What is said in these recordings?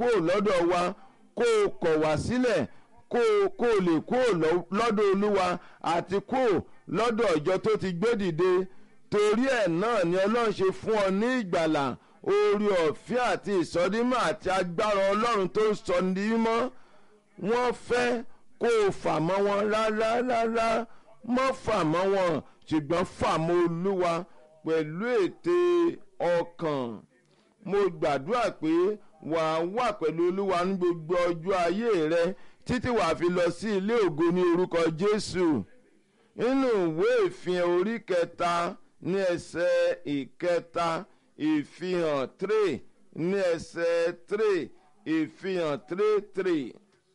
kúrò lọ́dọ̀ wa kó o kọ̀ wá sílẹ̀ kó o kó o lè kúrò lọ́dọ̀ olúwa àti kúrò lọ́dọ̀ ìjọ tó ti gbé dìde torí ẹ̀ náà ni ọlọ́run ṣe fún ọ ní ìgbàlà oore ọ̀fẹ́ àti ìsọdímọ̀ àti agbára ọlọ́run tó sọ ní mímọ́ wọ́n fẹ́ kó o fà mọ́ wọn rárá rárá mọ́ fà mọ́ wọn ṣùgbọ́n fà mọ́ olúwa pẹ̀lú ète ọkàn mo gbàdúrà pé wàá wà pẹ̀lú olúwa ní gbogbo ọjọ́ ayé rẹ títí wàá fi lọ sí ilé ògo ní orúkọ jésù nínú ìwé ìfihàn orí kẹta ní ẹsẹ̀ ìkẹta ìfihàn three ní ẹsẹ̀ three ìfihàn three three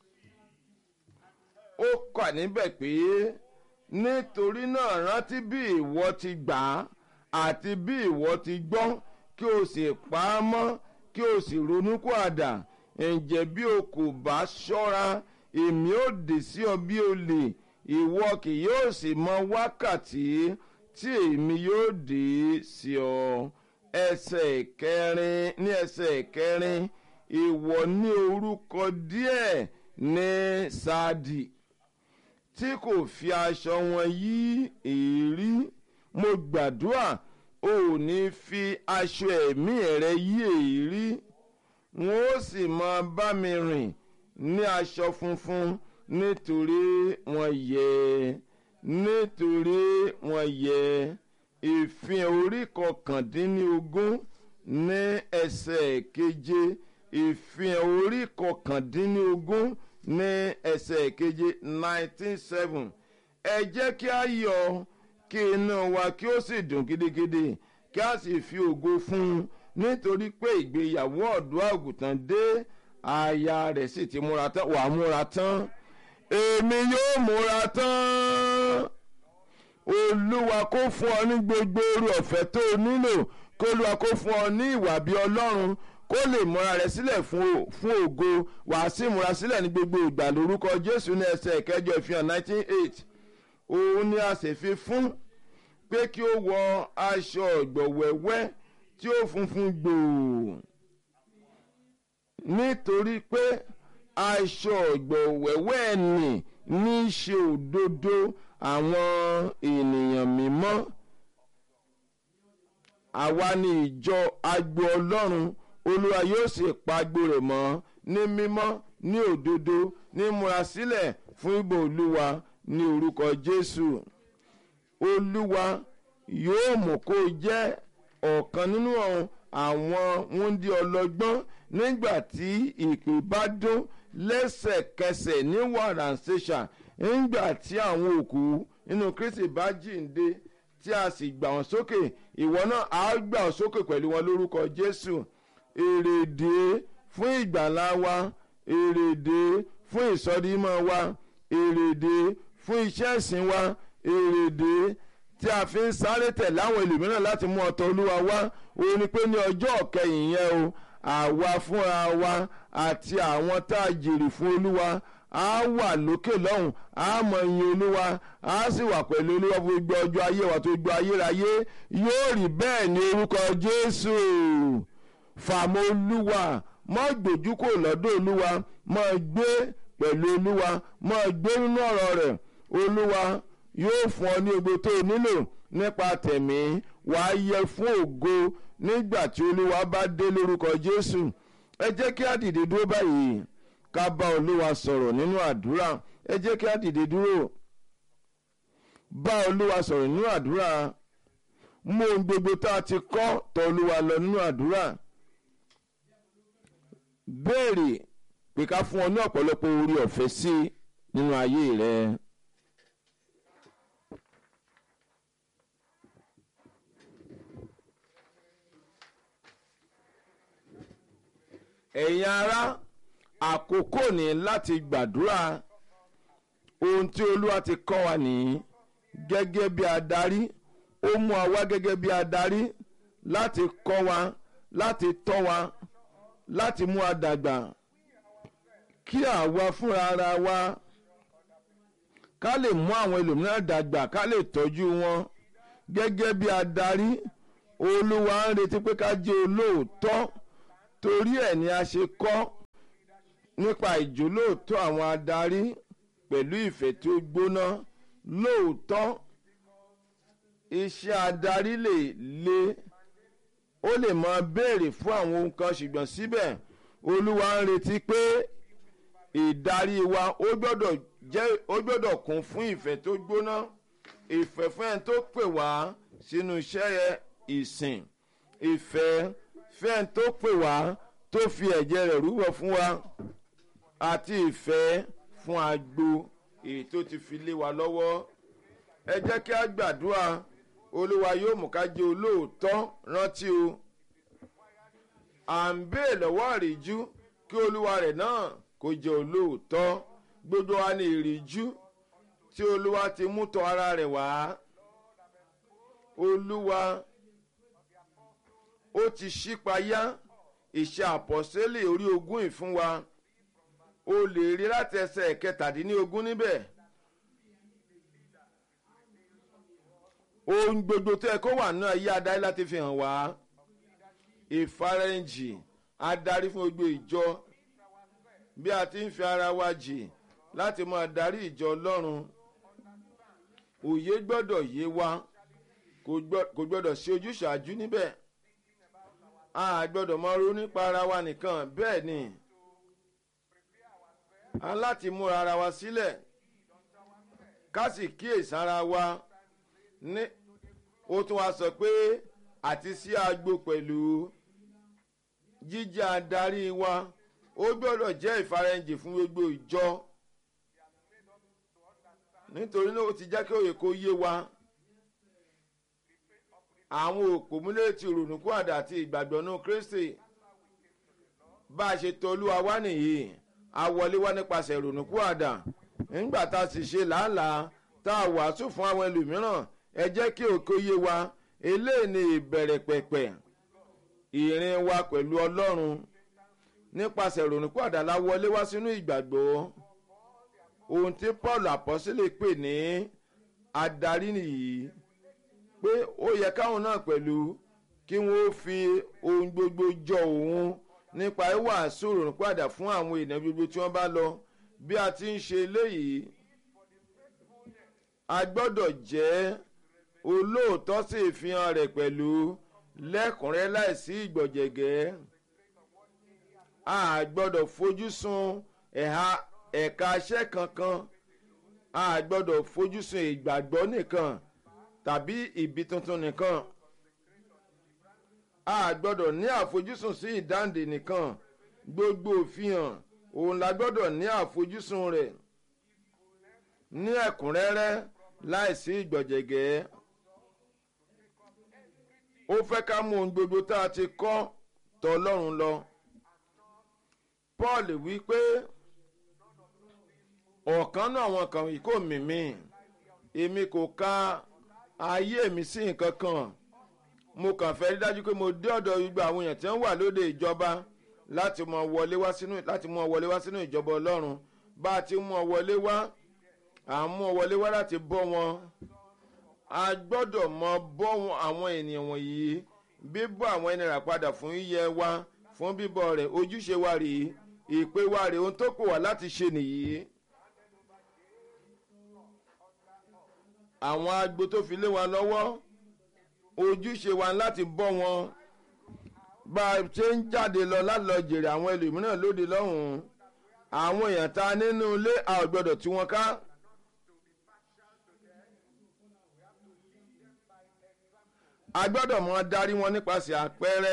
ó kà níbẹ̀ pé nítorí náà rántí bí ìwọ ti gbà á àti bí ìwọ ti gbọ́ kí o sì pa á mọ́ kí o sì ronúkú àdà ǹjẹ́ bí o kò bá ṣọ́ra èmi ó dè sí ọ bí olè ìwọ kì yóò sì mọ wákàtí tí èmi yóò dé sí ọ ẹsẹ̀ kẹrin ní ẹsẹ̀ kẹrin ìwọ ní orúkọ díẹ̀ ní sáàdì tí kò fi aṣọ wọn yí èérí mo gbàdúrà o ò ní fi aṣọ ẹ̀mí rẹ yí èérí wọn ó sì máa bá mi rìn ní aṣọ funfun nítorí wọn yẹ nítorí wọn yẹ ìfihàn orí kọkàndínlógún ní ẹsẹ̀ keje ìfihàn orí kọkàndínlógún ní ẹsẹ̀ keje nineteen seven ẹ jẹ́ kí a yọ̀ kí inú wa kí ó sì dùn gidigidi kí a sì fi ògo fún un nítorí pé ìgbéyàwó ọ̀dọ́ àgùntàn dé aya rẹ̀ sì ti múra tán wà á múra tán èmi yóò múra tán olúwa kó fún ọ ní gbogbo orí ọ̀fẹ́ tó o nílò kó olúwa kó fún ọ ní ìwà bí ọlọ́run kó lè múra rẹ sílẹ̀ fún ògo wàá sì múra sílẹ̀ ní gbogbo ìgbà lórúkọ jésù ní ẹsẹ̀ ìkẹjọ ìfihàn nineteen eight òun ni a sì fi fún pé kí ó wọ aṣọ ọ̀gbọ̀wẹ́wẹ́ tí ó funfun gbòò nítorí pé aṣọ ọ̀gbọ̀wẹ́wẹ́ nì ní í ṣe òdodo àwọn ènìyàn mímọ́ àwa ni ìjọ agbo ọlọ́run olúwa yóò sì pa agbo rẹ̀ mọ́ ní mímọ́ ní òdodo ní múra sílẹ̀ fún ìbò olúwa ní orúkọ jésù olúwa yóò mú kó jẹ́ ọ̀kan nínú àwọn wúndí ọlọ́gbọ́n nígbà tí ìpè bá dún lẹ́sẹ̀kẹsẹ̀ ní wàràǹṣeṣà nígbà tí àwọn òkú nínú kristi bá jíǹde tí a sì gbà wọ́n sókè ìwọ náà á gbà wọ́n sókè pẹ̀lú wọn lórúkọ jésù èrèdè fún ìgbàlá wa èrèdè fún ìsọdímọ̀ wa èrèdè fún iṣẹ́ ìsìn wa èrèdè tí a fi ń sáré tẹ̀ láwọn ẹlòmíràn láti mú ọ̀tọ̀ olúwa wá òun ni pé ní ọjọ́ kẹyìn yẹn o àwa fúnra wa àti àwọn tá a jèrè fún olúwa á wà lókè lọ́hùn á mọ iyin olúwa á sì wà pẹ̀lú olúwa fún gbogbo ọjọ́ ayé wa tó gbọ́ ayérayé yóò rí bẹ́ẹ̀ ní orúkọ jésù fàmọ́ olúwa mọ́ gbójú kò lọ́dọ̀ olúwa mọ́ gbé pẹ̀lú olúwa mọ́ gbé nínú ọ̀rọ̀ rẹ̀ olúwa yóò fún ọ ní gbogbo tó o nílò nípa tẹ̀mí wàá yẹ fún ògo nígbà tí olúwa bá dé lórúkọ jésù ẹ jẹ́ kí á dìde dúró báyìí ká bá olúwa sọ̀rọ̀ nínú àdúrà ẹ jẹ́ kí á dìde dúró bá olúwa sọ̀rọ̀ nínú àdúrà mú ohun gbogbo tá a ti kọ́ tọ̀ olúwa lọ nínú àdúrà béèrè pé ká fún ọ ní ọ̀pọ̀lọpọ̀ orí ọ̀fẹ́ sí nínú ayé rẹ. ẹ̀yin ará àkókò ní láti gbàdúrà ohun tí olúwa ti kọ́ wa nìyí gẹ́gẹ́ bí adarí ó mú wa wá gẹ́gẹ́ bí adarí láti kọ́ wa láti tọ́ wa láti mú wa dàgbà kí àwa fúnra ara wa ká lè mú àwọn ẹlòmíràn dàgbà ká lè tọ́jú wọn gẹ́gẹ́ bí adarí olúwa ń retí pé ká jẹ́ olóòótọ́ torí ẹ̀ ni a ṣe kọ́ nípa ìjólóòtọ́ àwọn adarí pẹ̀lú ìfẹ́ tó gbóná lóòótọ́ iṣẹ́ adarí lè le ó lè máa béèrè fún àwọn ohun kan ṣùgbọ́n síbẹ̀ olúwa ń retí pé ìdarí wa ó gbọ́dọ̀ jẹ́ ó gbọ́dọ̀ kún fún ìfẹ́ tó gbóná ìfẹ́ fún ẹni tó pè wá sínú iṣẹ́ ìsìn ìfẹ́ fún ẹni tó pè wá tó fi ẹ̀jẹ̀ rẹ̀ rúbọ fún wa àti ìfẹ́ fún agbo èyí tó ti fi lé wa lọ́wọ́ ẹ jẹ́ kí a gbàdúrà olúwa yóò mú ká jẹ́ olóòótọ́ rántí o à ń bèè lọ́wọ́ àríjú kí olúwa rẹ̀ náà kó jẹ́ olóòótọ́ gbogbo wa ní ìríjú tí olúwa ti mú tọ̀ ara rẹ̀ wá olúwa ó ti ṣípayá ìṣe àpọ̀sẹ́lẹ̀ orí ogún ìfún wa o lè rí láti ẹsẹ̀ kẹtàdínlógún níbẹ̀ ohun gbogbo tó yẹ kó wà náà yí adarí láti fi hàn wá ìfarẹ́ǹjì adarí fún gbogbo ìjọ bí a ti ń fi ara wa jì láti máa darí ìjọ ọlọ́run òye gbọ́dọ̀ yé wa kò gbọ́dọ̀ ṣe ojúṣàájú níbẹ̀ a gbọ́dọ̀ máa ronú nípa ara wa nìkan bẹ́ẹ̀ ni a láti múra ara wa sílẹ̀ ká sì kíyèsí ara wa ní ó tún wá sọ pé àti sí agbo pẹ̀lú jíjẹ́ adarí wa ó gbọ́dọ̀ jẹ́ ìfarẹ́ǹjì fún gbogbo ìjọ nítorí náà ó ti jẹ́ kí òye kó yé wa àwọn òpómúlẹ̀ ti rònúkú àdá àti ìgbàgbọ́nú kristi bá a ṣe tọ́ olúwa wá nìyí a wọlé wá nípasẹ̀ rònúkú àdá nígbà tá a sì ṣe làálàá tá a wàásù fún àwọn ẹlòmíràn ẹ jẹ́ kí òkè yé wa eléyìí ni ìbẹ̀rẹ̀ pẹ̀pẹ̀ ìrìn wa pẹ̀lú ọlọ́run nípasẹ̀ rònúkú àdá la wọlé wá sínú ìgbàgbọ́ ohun tí paul àpọ́sílẹ̀ pè ní adarí nìyí pé ó yẹ káwọn náà pẹ̀lú kí wọ́n fi ohun gbogbo jọ òun nípa ìwàásù rònúkú àdá fún àwọn ènìyàn gbogbo tí wọ́n bá lọ bí a ti ń ṣe eléyìí a gbọ́dọ̀ jẹ́ olóòótọ́ sí ìfihàn rẹ̀ pẹ̀lú lẹ́kùnrẹ́ láìsí ìgbọ̀jẹ̀gẹ́ a gbọ́dọ̀ fojú sun ẹ̀ha ẹ̀ka aṣẹ́ kankan a gbọ́dọ̀ fojú sun ìgbàgbọ́ nìkan tàbí ìbí tuntun nìkan a gbọ́dọ̀ ní àfojúsùn sí ìdáǹdè nìkan gbogbo òfihàn òun la gbọ́dọ̀ ní àfojúsùn rẹ̀ ní ẹ̀kúnrẹ́rẹ́ láìsí ìgbọ̀jẹ̀gẹ́ ó fẹ́ ká mú ohun gbogbo tá a ti kọ́ tọ́ ọlọ́run lọ paul wí pé ọ̀kan náà àwọn kan yìí kò mímí èmi kò ka ayé mi sí nǹkan kan mo kàn fẹ́ rí dájú pé mo dé ọ̀dọ̀ gbogbo àwọn èèyàn tí wọ́n wà lóde ìjọba láti mọ wọlé wá sínú láti mọ wọlé wá sínú ìjọba ọlọ́run bá a ti mú ọ wọlé wá à ń mú ọ wọlé wá láti bọ́ wọn a gbọ́dọ̀ mọ bọ́ àwọn ènìyàn wọ̀nyí bíbọ́ àwọn ẹni rà padà fún yíyẹ wa fún bíbọ́ rẹ̀ ojúṣe wa rèé ìpè wa rèé ohun tó kù wá láti ṣe nìyí. àwọn agbo tó fi lé wa lọ́wọ́ ojúṣe wa láti bọ́ wọn bá a ṣe ń jáde lọ láti lọ jèrè àwọn ẹlòmíràn lóde lọ́hùn-ún àwọn èèyàn ta nínú ilé a ò gbọ́dọ̀ tú wọn ká. a gbọ́dọ̀ mọ darí wọn nípasẹ̀ àpẹẹrẹ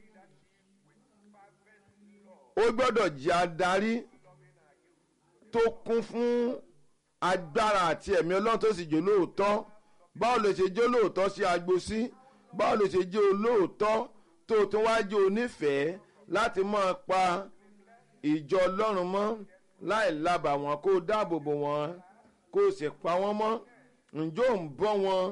ó gbọ́dọ̀ jẹ́ adarí tó kún fún agbára àti ẹ̀mí ọlọ́run tó sì jẹ́ olóòótọ́ báwo lè ṣe jẹ́ olóòótọ́ sí agbo sí báwo lè ṣe jẹ́ olóòótọ́ tó tún wá jẹ́ onífẹ̀ẹ́ láti máa pa ìjọ ọlọ́run mọ́ láì labà wọn kó dáàbò bò wọn kó sì pa wọ́n mọ́ ǹjọ́ ń bọ́ wọn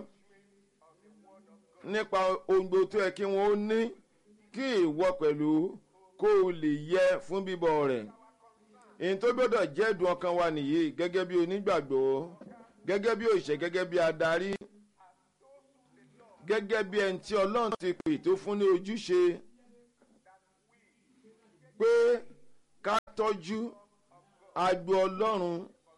nípa ohun gbogbo tó yẹ kí wọ́n ó ní kí ìwọ pẹ̀lú kó o lè yẹ fún bíbọ̀ rẹ̀ èyí tó gbọ́dọ̀ jẹ́ ẹ̀dùn ọkàn wa nìyí gẹ́gẹ́ bí onígbàgbọ́ gẹ́gẹ́ bí òṣìṣẹ́ gẹ́gẹ́ bí adarí gẹ́gẹ́ bí ẹni tí ọlọ́run ti pè tó fún ní ojúṣe pé ká tọ́jú agbo ọlọ́run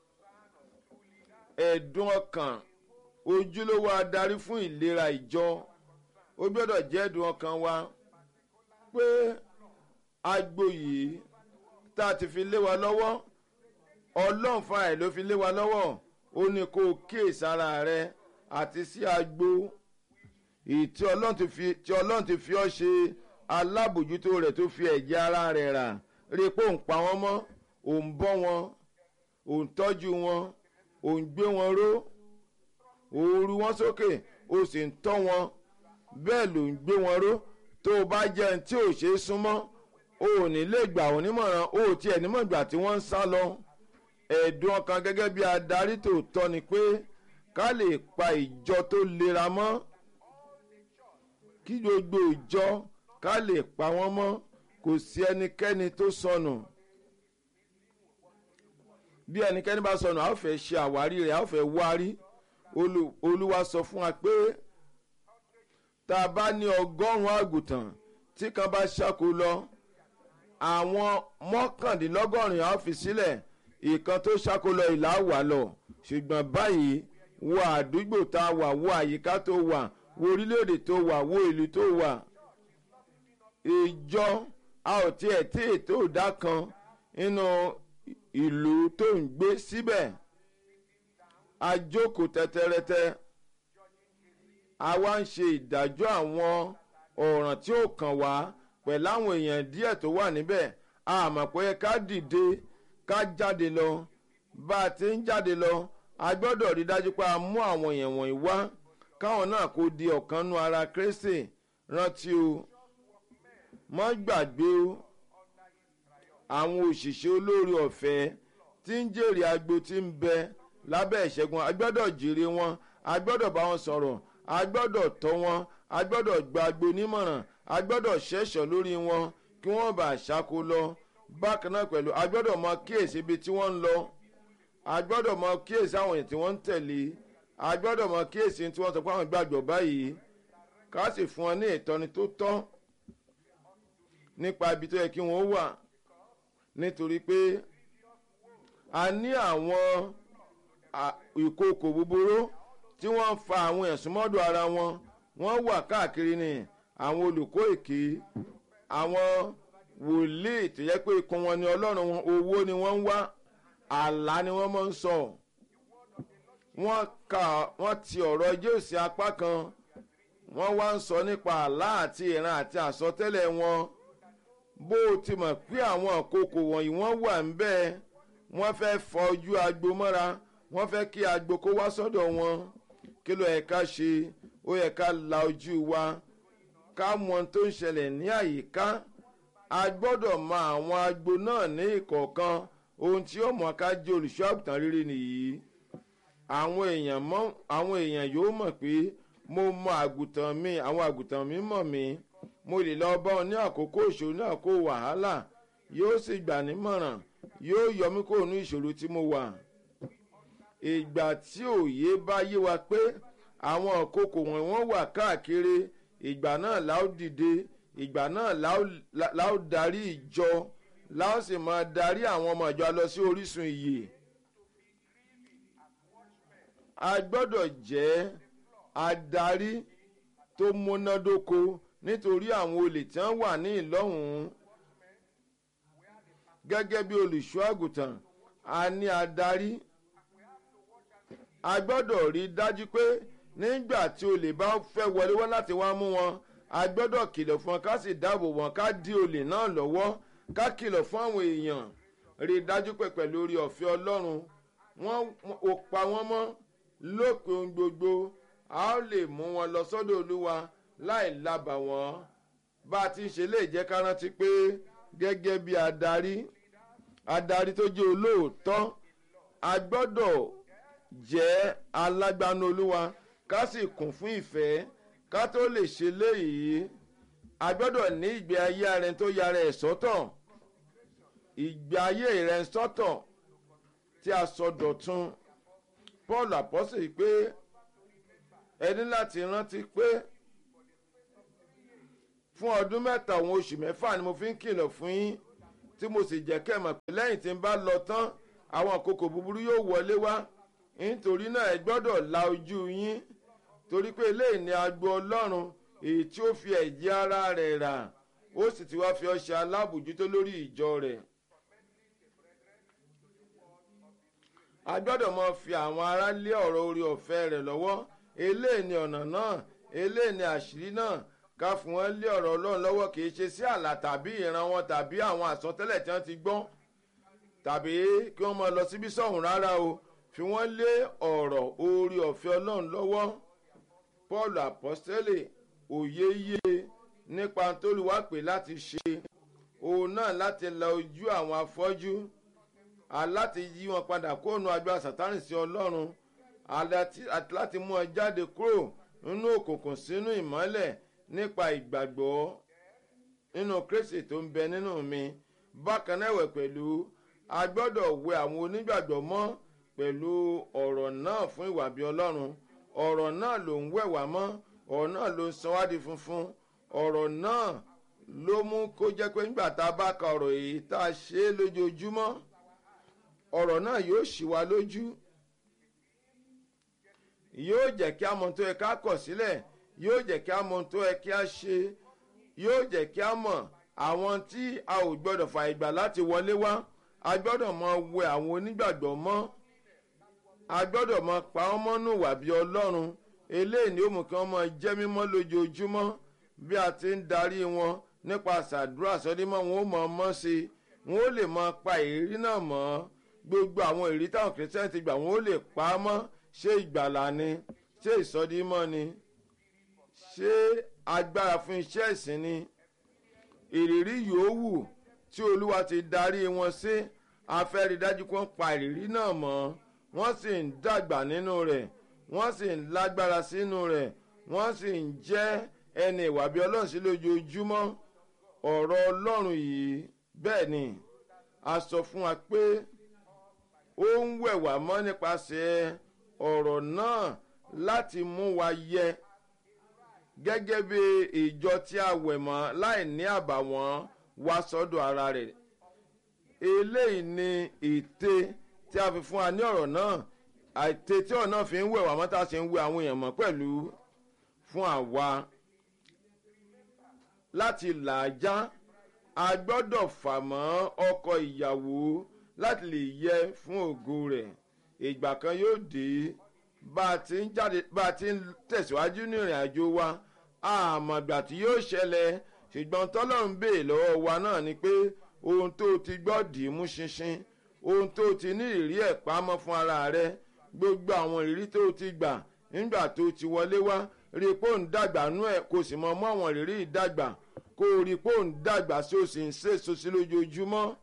ẹ̀dùn ọkàn ojúlówó adarí fún ìlera ìjọ ó gbọ́dọ̀ jẹ́ ẹ̀dùn ọkàn wa pé agbo yìí tá a ti fi lé wa lọ́wọ́ ọlọ́run fúnra ẹ̀ ló fi lé wa lọ́wọ́ ó ní kó o kíyèsára rẹ àti sí agbo èyí tí ọlọ́run ti fi tí ọlọ́run ti fi ọ́ ṣe alábòjútó rẹ̀ tó fi ẹ̀jẹ̀ ara rẹ̀ rà rí i pé òun pa wọ́n mọ́ òun bọ́ wọn òun tọ́jú wọn òun gbé wọn ró òru wọn sókè ó sì ń tọ́ wọn bẹ́ẹ̀ ló ń gbé wọn ró tó o bá jẹ́ ẹni tí ò ṣe é súnmọ́ o ò ní lè gbà wọ́n nímọ̀ràn o ò tiẹ̀ nímọ̀ ìgbà tí wọ́n ń sá lọ ẹ̀dùn ọkàn gẹ́gẹ́ bí adarí tòótọ́ ni pé ká lè pa ìjọ tó lera mọ́ kí gbogbo ìjọ ká lè pa wọ́n mọ́ kò sí ẹnikẹ́ni tó sọnù bí ẹnikẹ́ni bá sọnù a ó fẹ́ ṣe àwárí rẹ̀ a ó fẹ́ wárí olúwa sọ fún wa pé tá a bá ní ọgọ́rùn-ún àgùntàn tí kan bá ṣáko lọ àwọn mọ́kàndínlọ́gọ́rin a ó fi sílẹ̀ ìkan tó ṣáko lọ ìlà wà lọ ṣùgbọ́n báyìí wo àdúgbò tá a wà wo àyíká tó wà wo orílẹ̀-èdè tó wà wo ìlú tó wà ìjọ a ò tiẹ̀ tí ètò ìdá kan nínú ìlú tó ń gbé síbẹ̀ a jókòó tẹ́tẹ́rẹ́tẹ́ a wá ń ṣe ìdájọ́ àwọn ọ̀ràn tí ó kàn wá pẹ̀lú àwọn èèyàn díẹ̀ tó wà níbẹ̀ a mọ̀ pé ká dìde ká jáde lọ bá a ti ń jáde lọ a gbọ́dọ̀ rí dájú pé a mú àwọn èèyàn wọ̀nyí wá káwọn náà kó di ọ̀kan nú ara Kristi rántí o mọ́ gbàgbé o àwọn òṣìṣẹ́ olórí ọ̀fẹ́ tí ń jèrè agbo tí ń bẹ lábẹ́ ìṣẹ́gun a gbọ́dọ̀ jèrè wọn a gbọ́dọ̀ bá wọn sọ̀rọ̀ a gbọ́dọ̀ tọ́ wọn a gbọ́dọ̀ gba agbo nímọ̀ràn a gbọ́dọ̀ ṣẹ̀ṣọ́ lórí wọn kí wọ́n bá ṣáko lọ bákan náà pẹ̀lú a gbọ́dọ̀ mọ kíyèsí ibi tí wọ́n ń lọ a gbọ́dọ̀ mọ kíyèsí àwọn èèyàn tí wọ́n ń tẹ̀lé a gbọ́dọ̀ mọ kíyèsí tí wọ́n sọ pé àwọn gbàgbọ́ báyìí ká sì fún wọn ní ìtọ́ni tó tọ́ nípa ibi tó yẹ kí wọ́n wà nítorí pé a ní àwọn ìkookò búburú tí wọ́n ń fa àwọn ẹ̀sùn mọ́dọ̀ ara wọn wọ́n wà káàkiri ní àwọn olùkọ́ èké àwọn wòlíì tó yẹ pé ikùn wọn ni ọlọ́run wọn owó ni wọ́n ń wá àlá ni wọ́n máa ń sọ wọ́n ka wọ́n ti ọ̀rọ̀ jésù apá kan wọ́n wá ń sọ nípa àlá àti ìran àti àsọtẹ́lẹ̀ wọn bó o ti mọ̀ pé àwọn àkókò wọ̀nyí wọ́n wà ń bẹ́ẹ̀ wọ́n fẹ́ fọ ojú agbo mọ́ra wọ́n fẹ́ kí agbo kó wá sọ́dọ̀ wọn kí ló yẹ ká ṣe ó yẹ ká la ojú wa ká mọ ohun tó ń ṣẹlẹ̀ ní àyíká a gbọ́dọ̀ mọ àwọn agbo náà ní ìkọ̀ọ̀kan ohun tí ó mọ̀ ká jẹ́ olùṣọ́ àgùntàn rere nìyí àwọn èèyàn mọ̀ àwọn èèyàn yóò mọ̀ pé mo mọ àgùntàn mi àwọn àgùntàn mi mọ̀ mí mo lè lọ bá wọn ní àkókò ìṣòro ní àkókò wàhálà yóò sì gbà nímọ̀ràn yóò yọ mí kúrò ní ìṣòro tí mo wà ìgbà tí òye bá yé wa pé àwọn àkókò wọn wọ́n wà káàkiri ìgbà náà la ó dìde ìgbà náà la ó darí ìjọ la ó sì máa darí àwọn ọmọ ìjọ lọ sí orísun ìyè a gbọ́dọ̀ jẹ́ adarí tó múnádóko nítorí àwọn olè tí wọ́n wà ní ìlọ́hùn-ún gẹ́gẹ́ bí olùṣọ́ àgùntàn a ní adarí a gbọ́dọ̀ rí dájú pé nígbà tí olè bá fẹ́ wọlé wá láti wá mú wọn a gbọ́dọ̀ kìlọ̀ fún wọn ká sì dáàbò wọn ká dí olè náà lọ́wọ́ ká kìlọ̀ fún àwọn èèyàn rí dájú pé pẹ̀lú orí ọ̀fẹ́ ọlọ́run wọ́n ò pa wọ́n mọ́ lópin ohun gbogbo a ó lè mú wọn lọ sọ́dọ̀ olúwa láì labà wọ́n bá a ti ń ṣe lè jẹ́ ká rántí pé gẹ́gẹ́ bí adarí adarí tó jẹ́ olóòótọ́ a gbọ́dọ̀ jẹ́ alágbánu olúwa ká sì kún fún ìfẹ́ ká tó lè ṣe léyìí a gbọ́dọ̀ ní ìgbé ayé ara ẹni tó yára ẹ̀ sọ́tọ̀ ìgbé ayé rẹ̀ sọ́tọ̀ tí a sọ dọ̀tun paul apọ́sẹ̀ pé ẹni láti rántí pé fún ọdún mẹ́ta òun oṣù mẹ́fà ni mo fi ń kìlọ̀ fún yín tí mo sì jẹ́ kẹ́ mọ̀ pé lẹ́yìn tí n bá lọ tán àwọn àkókò búburú yóò wọlé wá nítorí náà ẹ gbọ́dọ̀ la ojú yín torí pé eléyìí ni agbo ọlọ́run èyí tí ó fi ẹ̀jẹ̀ ara rẹ̀ rà ó sì ti wá fi ọ́ ṣe alábòjútó lórí ìjọ rẹ̀. a gbọ́dọ̀ mọ fi àwọn ará lé ọ̀rọ̀ orí ọ̀fẹ́ rẹ̀ lọ́wọ́ eléyìí ni ọ̀nà náà eléyìí ni àṣírí náà ká fún wọn lé ọ̀rọ̀ ọlọ́run lọ́wọ́ kì í ṣe sí àlà tàbí ìran wọn tàbí àwọn àsọtẹ́lẹ̀ tí wọ́n ti gbọ́n tàbí kí wọ́n máa lọ síbí sọ̀hún rárá o fi wọ́n lé ọ̀rọ̀ orí ọ̀fẹ́ ọlọ́run lọ́wọ́ paul apostole òye yé nípa tóluwá pé láti ṣe òun náà láti la ojú àwọn afọ́jú aláti yí wọn padà kóònù agbára sátánì sí ọlọ́run àti láti mú ọ jáde kúrò nínú òkùnkùn sínú ìmọ́lẹ̀ nípa ìgbàgbọ́ nínú kristi tó ń bẹ nínú mi bákan náà ẹ̀wẹ̀ pẹ̀lú a gbọ́dọ̀ wẹ àwọn onígbàgbọ́ mọ́ pẹ̀lú ọ̀rọ̀ náà fún ìwà bí ọlọ́run ọ̀rọ̀ náà ló ń wẹ̀ wá mọ́ ọ̀rọ̀ náà ló ń san wá di funfun ọ̀rọ̀ náà ló mú kó jẹ́ pé nígbà tá a bá ka ọ̀rọ̀ èyí tá a ṣe é lójoojúmọ́ ọ̀rọ̀ náà yóò ṣì wá lójú yóò jẹ́ kí a mọ̀ tó yẹ ká kọ̀ sílẹ̀ yóò jẹ́ kí a mọ̀ tó yẹ kí a ṣe yóò jẹ́ kí a mọ̀ àwọn tí a ò gbọ́dọ̀ fà ìgbà láti wọlé wá a gbọ́dọ̀ mọ wẹ àwọn onígbàgbọ́ mọ́ a gbọ́dọ̀ mọ pa wọ́n mọ́nú wà bí ọlọ́run eléyìí ni ó mú kí wọ́n mọ jẹ́ mímọ́ lójoojúmọ́ bí a ti ń darí wọn nípa àṣàdúrà sọdímọ́ wọn ó mọ ọmọ sí i wọn ó lè mọ pa ìrírí náà mọ́ gbogbo àwọn ìrírí táwọn kìrìsìtẹ́nì ti gbà wọn ó lè pa á mọ́ ṣé ìgbàlà ni ṣé ìsọdímọ́ ni ṣé agbára fún iṣẹ́ ìsìn ni ìrírí yòówù tí olúwa ti darí wọn sí afẹ́rí dájú kó ń pa ìrírí náà mọ́ wọ́n sì ń dàgbà nínú rẹ̀ wọ́n sì ń lágbára sínú rẹ̀ wọ́n sì ń jẹ́ ẹni ìwà bí ọlọ́run sí lójoojúmọ́ ọ̀rọ̀ ọlọ́run yìí bẹ́ẹ̀ ni a sọ fún wa pé ó ń wẹ̀ wá mọ́ nípasẹ̀ ọ̀rọ̀ náà láti mú wa yẹ gẹ́gẹ́ bí ìjọ tí a wẹ̀ mọ́ láì ní àbàwọ́n wá sọ́dọ̀ ara rẹ̀ eléyìí ni ète tí a fi fún wa ní ọ̀rọ̀ náà àìte tí ọ̀rọ̀ náà fi ń wẹ̀ wá mọ́ tá a ṣe ń wẹ̀ àwọn èèyàn mọ́ pẹ̀lú fún àwa láti làájá a gbọ́dọ̀ fà mọ́ ọkọ ìyàwó láti lè yẹ fún ògo rẹ̀ ìgbà kan yóò dé bá a ti ń jáde bá a ti ń tẹ̀síwájú ní ìrìn àjò wa àmọ̀gbà tí yóò ṣẹlẹ̀ ṣùgbọ́n tọ́lọ́run bèè lọ́wọ́ wa náà ni pé ohun tó ti gbọ́ dì í mú ṣinṣin ohun tó ti ní ìrírí ẹ̀ pamọ́ fún ara rẹ gbogbo àwọn ìrírí tó ti gbà nígbà tó ti wọlé wá rí i pé òun dàgbà nú ẹ̀ kò sì mọ mọ́ àwọn ìrírí ìdàgbà kó o rí i pé òun dàgbà sí o sì ń ṣèso sí lójoojúmọ́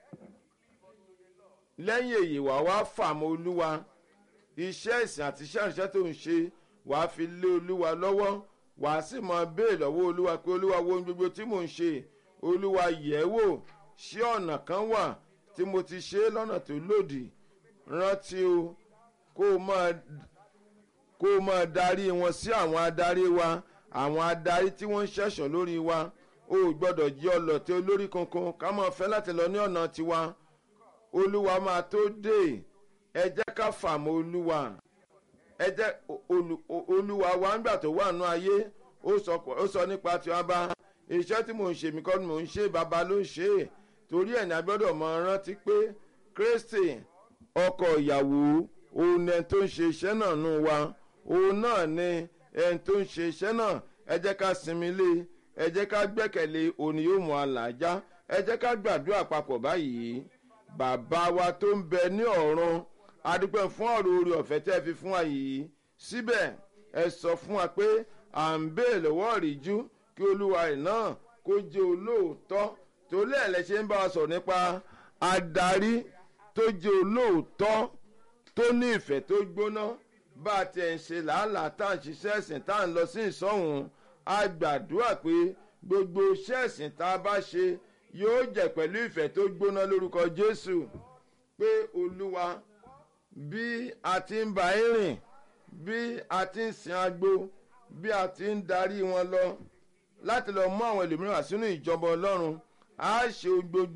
lẹ́yìn èyí wàá wá fàmọ́ olúwa iṣẹ́ ìsìn àti iṣẹ́ ìrìnsẹ́ tó ń ṣe wàá fi lé olúwa lọ́wọ́ wàá sì mọ béè lọ́wọ́ olúwa pé olúwa wo ohun gbogbo tí mò ń ṣe olúwa yẹ̀ wò ṣé ọ̀nà kan wà tí mo ti ṣe é lọ́nà tó lòdì rántí o kó o máa kó o máa darí wọn sí àwọn adarí wa àwọn adarí tí wọ́n ń ṣẹ̀ṣọ́ lórí wa o ò gbọ́dọ̀ jẹ́ ọlọ́tẹ̀ olórí kankan ká máa fẹ́ láti lọ ní ọ̀nà tiwa olúwa máa tó dé ẹ jẹ́ ká fàmọ́ olúwa ẹ jẹ́ olúwa wa ńgbà tó wà nù ayé ó sọ nípa tí wọ́n bá iṣẹ́ tí mò ń ṣe mí kọ́ ni mò ń ṣe bàbá ló ń ṣe é torí ẹ̀ ní a gbọ́dọ̀ mọ rántí pé kristi ọkọ ìyàwó òun ẹni tó ń ṣe iṣẹ́ náà nù wa òun náà ni ẹni tó ń ṣe iṣẹ́ náà ẹ jẹ́ ká sinmi lé ẹ jẹ́ ká gbẹ́kẹ̀lé òní yóò mú àlàjá ẹ jẹ́ ká gbàdúrà papọ̀ báyìí bàbá wa tó ń bẹ ní ọ̀run adúpẹ́ fún ọ̀rọ̀ orí ọ̀fẹ́ tẹ́ fi fún wa yìí síbẹ̀ ẹ sọ fún wa pé à ń bèè lọ́wọ́ ìrìjú kí olúwa rẹ̀ náà kó jẹ́ olóòótọ́ torí ẹ̀ lẹ ṣe ń bá wa sọ̀rọ̀ nípa adarí tó jẹ́ olóòótọ́ tó ní ìfẹ́ tó gbóná bá a tiẹ̀ ń ṣe làálàá tá à ń ṣiṣẹ́ ẹ̀sìn tá à ń lọ sí ìsọ̀hún a gbàdúrà pé gbogbo iṣẹ́ ẹ̀sìn tá a bá ṣe yóò jẹ́ pẹ̀lú ìfẹ́ tó gbóná lórúkọ jésù pé olúwa bí a ti ń bá yín rìn bí a ti ń sin agbo bí a ti ń darí wọn lọ láti lọ mú àwọn ẹlòmíràn sínú ìjọba ọlọ́run a ṣe gbogbo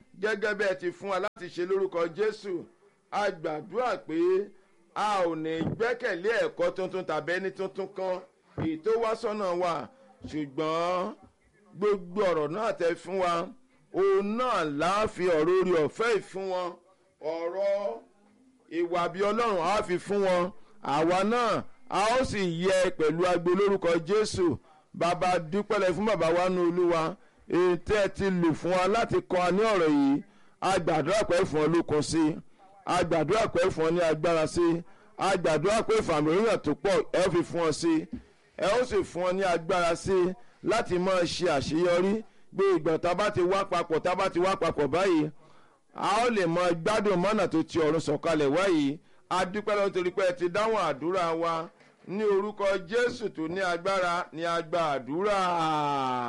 gẹ́gẹ́ bí ẹ ti fún wa láti ṣe lórúkọ jésù a gbàdúrà pé a ò ní gbẹ́kẹ̀lé ẹ̀kọ́ tuntun tàbí ẹni tuntun kan èyí tó wá sọ́nà wa ṣùgbọ́n gbogbo ọ̀rọ̀ náà tẹ fún wa òun náà láàfin ọ̀rọ̀ orí ọ̀fẹ́ ìfún wọn ọ̀rọ̀ ìwà bí ọlọ́run á fi fún wọn àwa náà a ó sì yẹ pẹ̀lú agbo lórúkọ jésù bàbá dúpẹ́lẹ̀ fún bàbá wa ní olúwa èyí tẹ́ ẹ ti lò fún wa láti kọ́ ọ ní ọ̀rọ̀ yìí a gbàdúrà pé fún ọ lókun sí i a gbàdúrà pé fún ọ ní agbára sí i a gbàdúrà pé fàmìlíyàn tó pọ̀ ẹ ó fi fún ọ sí i ẹ ó sì fún ọ ní agbára sí i láti máa ṣe àṣeyọrí gbé ìgbà tá a bá ti wá papọ̀ tá a bá ti wá papọ̀ báyìí a ó lè mọ gbádùn mọ́nà tó ti ọ̀run sọ̀kalẹ̀ wáyìí a dúpẹ́ lọ́wọ́ torí pé ẹ ti dáhùn àdúrà wa ní orúkọ jésù tó ní agbára ní agbá àdúrà.